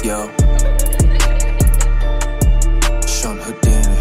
Yo. Sean Houdini.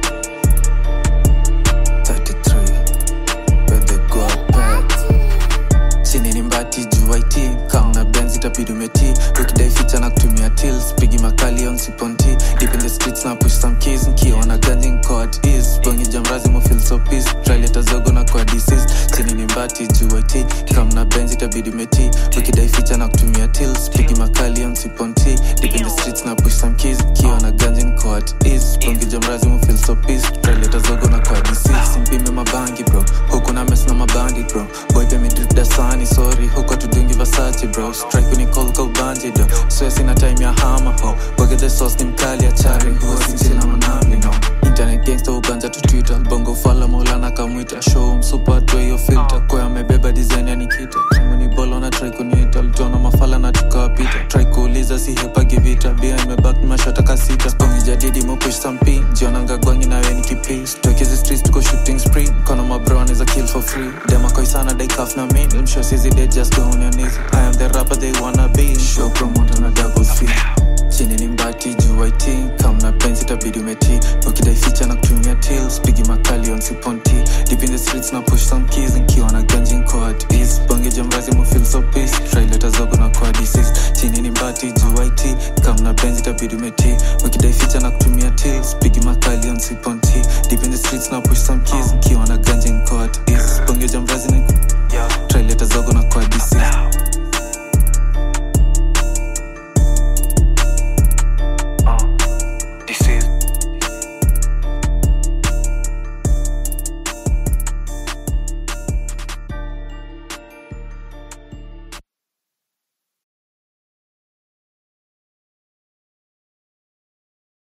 33. Where they go back. chini ni mbati juu it kamna benz itabidi umeti ukidai ficha na kutumia tils pigi makali on siponti deep in the streets na push some keys nkiona ganji nko at ease bongi jamrazi mo feel so peace traileta zogo na kwa disease chini ni mbati juu it kamna benz itabidi umeti ukidai ficha na kutumia tils pigi makali on siponti deep in the streets na push some keys nkiona ganji nko at ease bongi jamrazi mo feel so peace traileta zogo na kwa disease simpime mabangi bro huku na mes na mabandi bro boy pay me drip dasani sorry huko tudungi vasachi bro strike ni call ka ubanje do so sina time ya hama ho boge the sauce ni mkali ya chari huo sinchila manami no internet gangster ubanja tu twitter bongo fala maulana kamwita show msupa tu hiyo filter kwa amebeba design ya nikita kama ni bolo na try kuniita litona mafala na tukawapita try kuuliza si hepa givita bia imebak mashota kasita bongi jadidi mo push some pin jionanga gwangi nawe nikipi stokezi streets tuko shooting spree kono mabro anaweza kill for free dema koi sana dai kaf na min msho sizi dead just go on your knees I am the rapper they wanna be show promoter na double fee chini ni mbati juu it kamna penzi tabidi umeti ukidai ficha na kutumia tils pigi makali on siponti deep in the streets na push some keys nkiwa na ganji nko at ease bonge jamrazi mo feel so peace traileta zogo na kwa disease chini ni